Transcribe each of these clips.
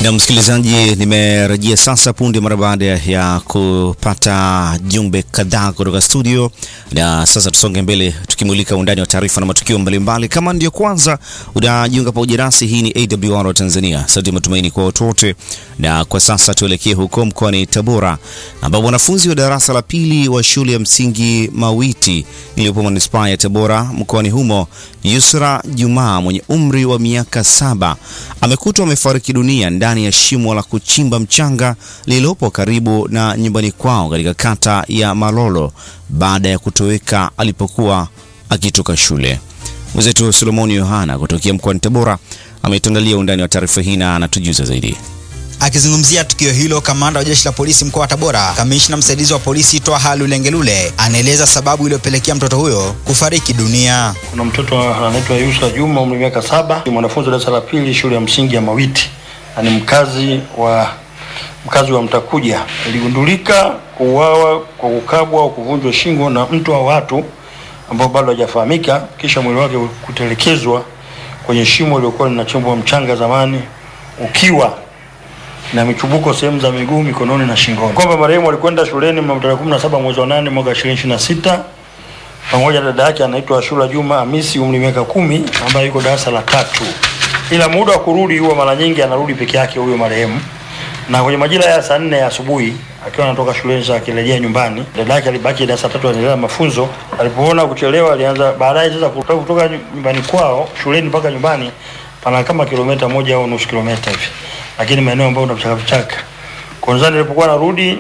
Na msikilizaji, nimerejea sasa punde mara baada ya kupata jumbe kadhaa kutoka studio, na sasa tusonge mbele tukimulika undani wa taarifa na matukio mbalimbali. Kama ndio kwanza unajiunga pamoja nasi, hii ni AWR Tanzania, sauti ya matumaini kwa watu wote. Na kwa sasa tuelekee huko mkoani Tabora, ambapo wanafunzi wa darasa la pili wa shule ya msingi Mawiti iliyopo manispaa ya Tabora mkoani humo, Yusra Jumaa mwenye umri wa miaka saba amekutwa amefariki dunia ndani ya shimo la kuchimba mchanga lililopo karibu na nyumbani kwao katika kata ya Malolo baada ya kutoweka alipokuwa akitoka shule. Mwenzetu Solomoni Yohana kutokea mkoani Tabora ametuandalia undani wa taarifa hii na anatujuza zaidi. Akizungumzia tukio hilo, kamanda wa jeshi la polisi mkoa wa Tabora, kamishna msaidizi wa polisi Twaha Lulengelule anaeleza sababu iliyopelekea mtoto huyo kufariki dunia. Kuna mtoto anaitwa Yusra Juma umri miaka saba, ni mwanafunzi wa darasa la pili shule ya msingi ya Mawiti na ni mkazi wa mkazi wa Mtakuja. Iligundulika kuuawa kwa kukabwa au kuvunjwa shingo na mtu wa watu ambao bado hajafahamika, kisha mwili wake kutelekezwa kwenye shimo lililokuwa linachimbwa mchanga zamani ukiwa na michubuko sehemu za miguu, mikononi na shingoni. Kwamba marehemu alikwenda shuleni mnamo tarehe 17 mwezi wa 8 mwaka 2026 pamoja na dada yake anaitwa Ashura Juma Hamisi umri miaka kumi ambaye yuko darasa la tatu, ila muda wa kurudi huwa mara nyingi anarudi peke yake huyo marehemu, na kwenye majira ya saa nne ya asubuhi akiwa anatoka shuleni sasa akirejea nyumbani, dada yake alibaki darasa tatu anaendelea mafunzo. Alipoona kuchelewa, alianza baadaye sasa kutoka kutoka nyumbani kwao shuleni mpaka nyumbani pana kama kilomita moja au nusu kilomita hivi lakini maeneo ambayo una vichaka vichaka. Kwanza nilipokuwa narudi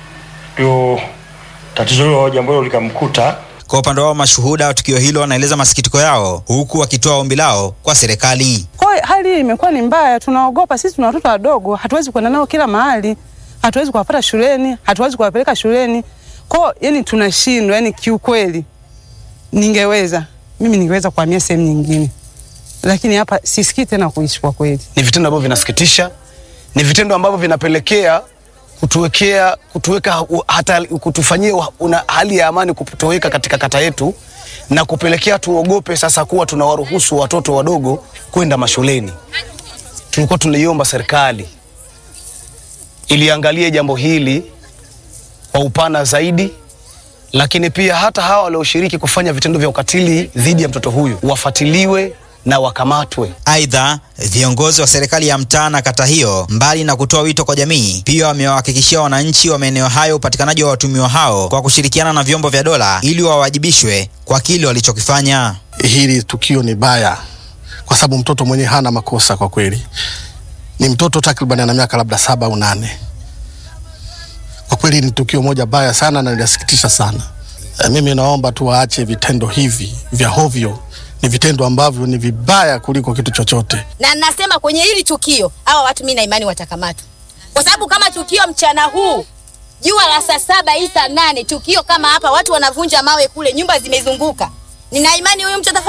ndio tatizo hilo jambo hilo likamkuta. Kwa upande wao, mashuhuda wa tukio hilo wanaeleza masikitiko yao, huku wakitoa ombi lao kwa serikali. Kwa hiyo hali hii imekuwa ni mbaya, tunaogopa. Sisi tuna watoto wadogo, hatuwezi kwenda nao kila mahali, hatuwezi kuwapata shuleni, hatuwezi kuwapeleka shuleni. Kwa hiyo yani tunashindwa, yani kiukweli, ningeweza mimi ningeweza kuhamia sehemu nyingine lakini hapa sisikii tena kuishi kwa kweli. Ni vitendo ambavyo vinasikitisha, ni vitendo ambavyo vinapelekea kutuwekea kutuweka hata kutufanyia una hali ya amani kutoweka katika kata yetu na kupelekea tuogope sasa kuwa tunawaruhusu watoto wadogo kwenda mashuleni. Tulikuwa tunaiomba serikali iliangalie jambo hili kwa upana zaidi, lakini pia hata hawa walioshiriki kufanya vitendo vya ukatili dhidi ya mtoto huyu wafuatiliwe na wakamatwe. Aidha, viongozi wa serikali ya mtaa na kata hiyo, mbali na kutoa wito kwa jamii, pia wamewahakikishia wananchi wa maeneo hayo upatikanaji wa watumiwa hao kwa kushirikiana na vyombo vya dola ili wawajibishwe kwa kile walichokifanya. Hili tukio ni baya kwa sababu mtoto mwenyewe hana makosa kwa kweli, ni mtoto takriban ana miaka labda saba au nane. Kwa kweli ni tukio moja baya sana na linasikitisha sana. E, mimi naomba tu waache vitendo hivi vya hovyo ni vitendo ambavyo ni vibaya kuliko kitu chochote. Na nasema kwenye hili tukio hawa watu mimi na imani watakamatwa, kwa sababu kama tukio mchana huu jua la saa saba hii saa nane tukio kama hapa, watu wanavunja mawe kule, nyumba zimezunguka, nina imani huyu mtu